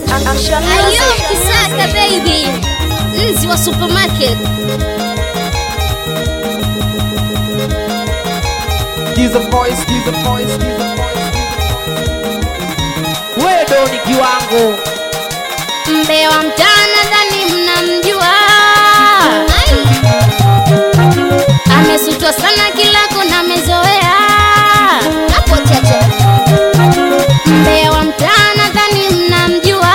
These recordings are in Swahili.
Ayo Kisaka baby, nzi wa supermarket. Giza voice, giza voice, giza voice. Wewe ni kiwango. Mbewa mtana dhani mnamjua, amesutwa sana kila kona, amezoea hapo chacha. Mbewa mtana dhani mnamjua,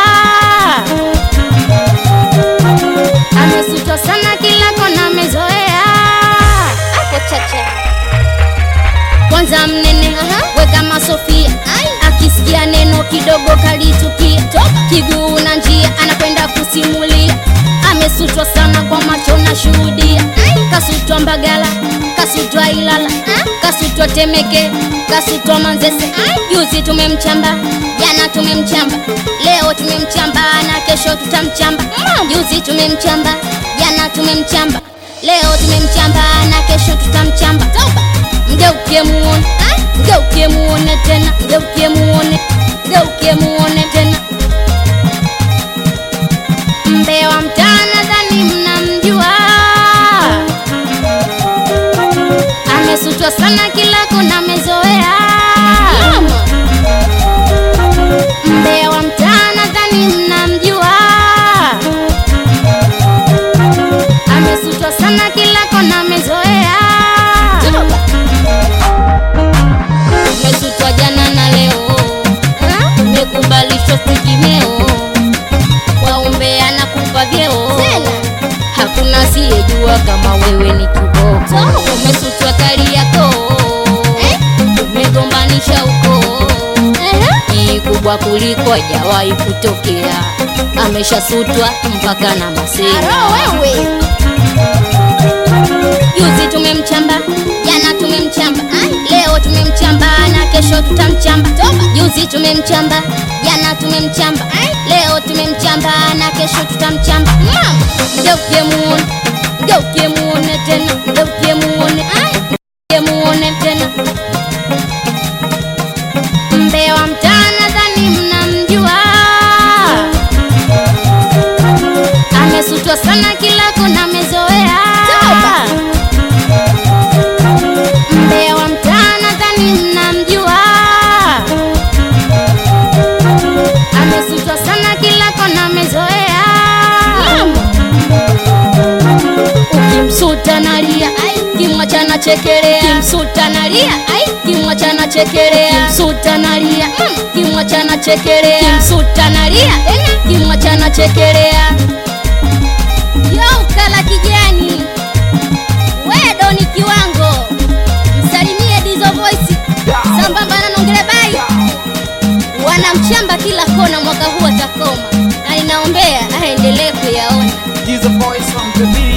amesutwa sana kila kona, amezoea hapo chacha. Kwanza mnene we kama Sofia, akisikia neno kidogo kalitukia, kiguu na njia anakwenda kusimulia. Amesutwa sana kwa macho na shuhudia, kasutwa Mbagala, kasutwa Ilala, kasutwa Temeke, kasutwa Manzese. Juzi tumemchamba, jana tumemchamba, leo tumemchamba na kesho tutamchamba. Juzi tumemchamba, jana tumemchamba, leo tumemchamba na kesho tutamchamba. Toba mgeukie muone, mgeukie muone tena, mgeukie muone, mgeukie muone tena. Mbewa mtana dhani mnamjua, amesutwa sana kila kona, amezoea. Mbewa mtana dhani mnamjua, amesutwa sana kila kona, amezoea. Umesutwa jana na leo, umekubalishwa sikimeo, waumbea na kupa vyeo, hakuna asiyejua kama wewe ni kiboko. Umesutwa kali yako, umegombanisha uko ni kubwa kuliko hajawahi kutokea, ameshasutwa mpaka na masera. Juzi tumemchamba, jana tumemchamba, leo tumemchamba na kesho tutamchamba. Juzi tumemchamba, jana tumemchamba, leo tumemchamba na kesho tutamchamba. Mgeukie muone, mgeukie muone tena, mgeukie muone, mgeukie muone tena. Mbewa mtana dhani mnamjua, amesutwa sana kila kona, amezoea Mbewa mtana dhani mnamjua, amesutwa sana kila kona, amezoea. Ukimsuta nalia, kimwacha na chekelea, kimsuta nalia, kimwacha na chekelea, kimsuta nalia, kimwacha na chekelea, kimsuta nalia, kimwacha na chekelea. Yo kala kijani wedo ni kiwango, msalimie Dizo Voice sambamba na Nongele Bai, wanamchamba kila kona, mwaka huu atakoma, na ninaombea aendelee kuyaona. Giza voice on the beat.